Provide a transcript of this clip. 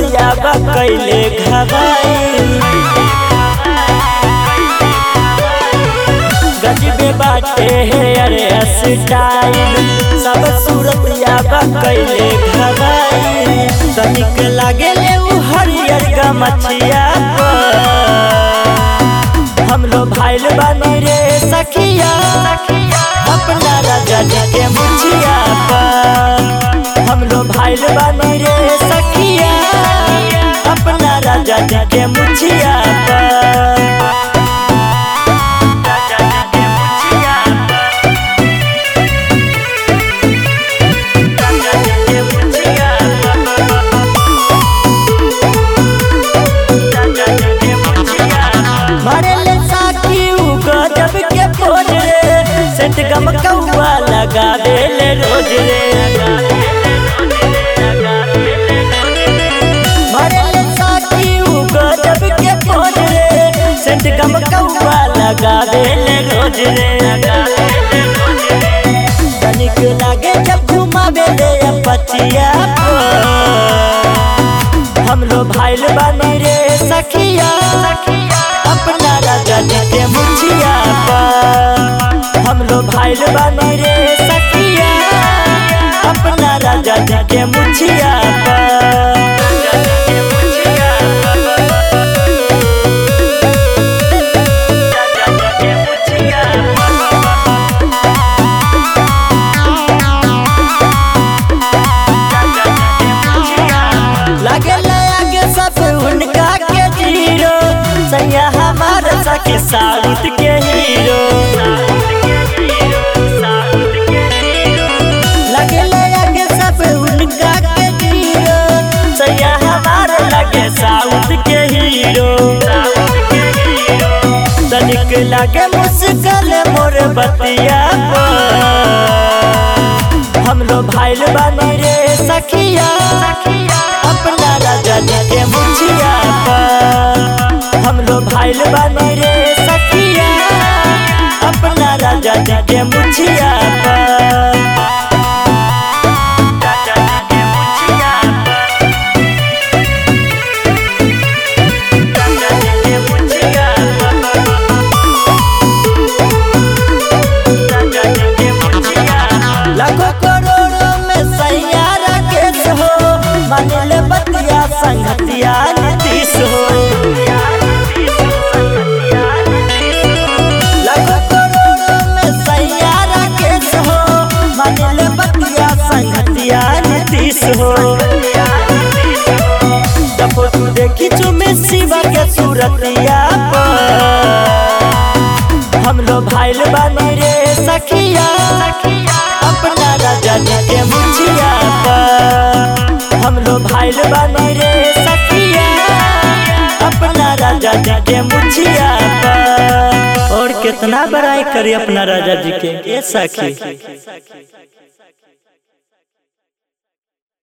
सूरतिया बा कैले घबाई गजबे बाटे है अरे स्टाइल सब सूरतिया बा कैले घबाई तनिक लागे ले उ हरियर गमछिया पर हम लोग भाइल बानी रे सखिया अपना राजा जी के मुछिया पर हम लोग भाइल बानी रे सखिया अपना राजा जी के मुछिया पर राजा जी के मुछिया पर राजा जी के मुछिया मारे ले साकी उ गजब के फोन रे सेंट गम कौआ लगा दे ले रोज रे मारे ले साकी उ गजब के फोन रे सेंट गम कौआ लगा दे ले रोज रे तनिक लागे जब घुमावे ले पचिया हम लोग भाइल बानी रे सखिया अपना राजा जी के मुछिया पर हम लोग भाइल बानी रे सखिया अपना राजा जी के मुछिया पर लगे आगे सब उनका के जीरो सैया हमारे सखी साउथ के हीरो लगे आगे सब उनका के जीरो सैया हमारे लगे साउथ के हीरो तनिक लगे मुश्किल मोर बतिया पर हम लोग भाइल बानी रे सखिया अपना राजा जी के मुछिया पर हम लोग भाइल बानी रे सखिया अपना राजा जी के मुछिया पर राजा जी के मुछिया पर राजा जी के मुछिया राजा जी के मुछिया लाखों करोड़ों में सैयारा केस हो मानिल बतिया संगतिया नीतीश हो लाखों करोड़ों में सैयारा केस हो मानिल बतिया संगतिया नीतीश हो जब तू देखी चुमे शिवा के सूरतिया पर हम लोग भाइल बानी रे सखिया अपना राजा जी के मुछिया पर हम लोग भाइल बानी रे सखिया अपना राजा जी के मुछिया पर और कितना बड़ाई करी अपना राजा जी के ए सखी